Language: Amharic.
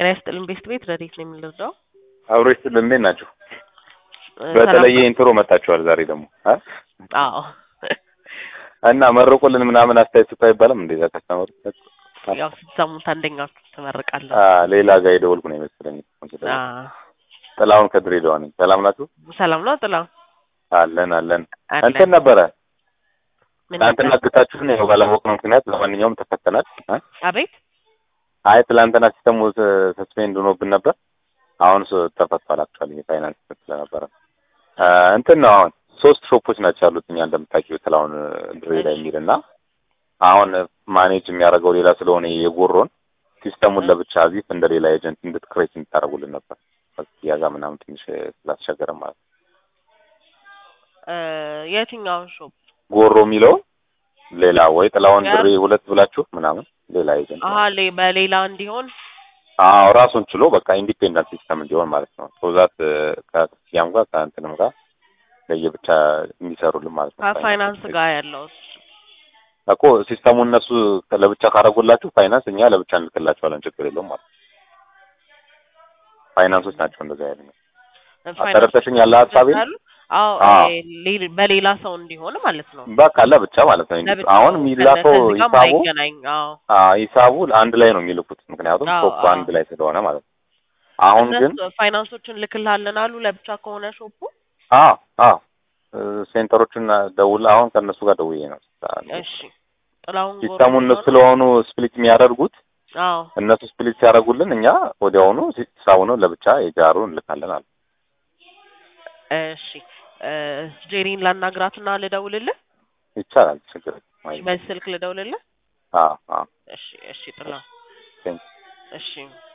ጤና ይስጥልን ቤስት ቤት ረዴት ነው የምንረዳው? አብሮ ይስጥልን እንዴት ናችሁ? እ በተለየ ሰላም ኢንትሮ መጣችኋል ዛሬ ደግሞ አ? አዎ እና መርቁልን ምናምን አስተያየት ስጡ አይባልም እንዴ? እዛ ካስተማሩ ያው ስትሰሙት አንደኛችሁ ትመርቃለህ። አ ሌላ ጋር የደወልኩ ነው የመሰለኝ። አ ጥላሁን ከድሬዳዋ ነኝ። ሰላም ናችሁ? ሰላም ነው ጥላ አለን አለን። አለን። እንትን ነበረ ምን ትናንትና ነበር? ግታችሁን ያው ባላወቅነው ምክንያት ለማንኛውም ተፈተናል። አ? አቤት አይ ትላንትና ሲስተሙ ሰስፔንድ ሆኖብን ነበር። አሁን ስ- ተፈቷል። አክቹዋሊ የፋይናንስ ስለነበረ አ፣ እንትን ነው አሁን ሶስት ሾፖች ናቸው ያሉት እኛ እንደምታውቂው ጥላሁን ድሬዳዋ የሚል እና አሁን ማኔጅ የሚያደርገው ሌላ ስለሆነ የጎሮን ሲስተሙን ለብቻ አዚፍ እንደ ሌላ ኤጀንት እንድትክሬት እንድታደርጉልን ነበር ያዛ ምናምን ትንሽ ስላስቸገረ ማለት ነው። እ የትኛውን ሾፕ? ጎሮ የሚለው ሌላ ወይ ጥላሁን ያ- ድሬ ሁለት ብላችሁ ምናምን ሌላ ኤጀንት አሀ ሌ በሌላ እንዲሆን አዎ ራሱን ችሎ በቃ ኢንዲፔንደንት ሲስተም እንዲሆን ማለት ነው። ሶዛት ከክፍያም ጋር ከእንትንም ጋር ለየብቻ የሚሰሩልን ማለት ነው። ከፋይናንስ ጋር ያለው እኮ ሲስተሙ እነሱ ለብቻ ካደረጉላችሁ ፋይናንስ እኛ ለብቻ እንልክላችኋለን ችግር የለውም ማለት ነው። ፋይናንሶች ናቸው እንደዛ ያለ ተረድተሽኝ ያለ ሀሳቤን? አዎ አዎ። እ ሌ- በሌላ ሰው እንዲሆን ማለት ነው። በቃ ለብቻ ማለት ነው። ለብቻው አሁን የሚላከው ከዚህ ጋር ሂሳቡ ማይገናኝ አዎ አ ሂሳቡ አንድ ላይ ነው የሚልኩት ምክንያቱም አዎ፣ ሾፑ አዎ። አንድ ላይ ስለሆነ ማለት ነው። አሁን ግን እነሱ ፋይናንሶችን ልክልሃለን አሉ ለብቻ ከሆነ ሾፑ አ አ ሴንተሮቹን ደውል አሁን ከእነሱ ጋር ደውዬ ነው እሺ ጥላሁን ጎሮ ሲስተሙ እነሱ ነው? ስለሆኑ ስፕሊት የሚያደርጉት አዎ እነሱ ስፕሊት ሲያደርጉልን እኛ ወዲያውኑ ሂሳቡን ለብቻ የጃሩን እንልካለን አሉ። እሺ እ ጄሪን ላናግራትና ልደውልልህ ይቻላል ችግር የለም። አይ በዚህ ስልክ ልደውልልህ አ አ እሺ እሺ ጥላሁን ቴንክ እሺ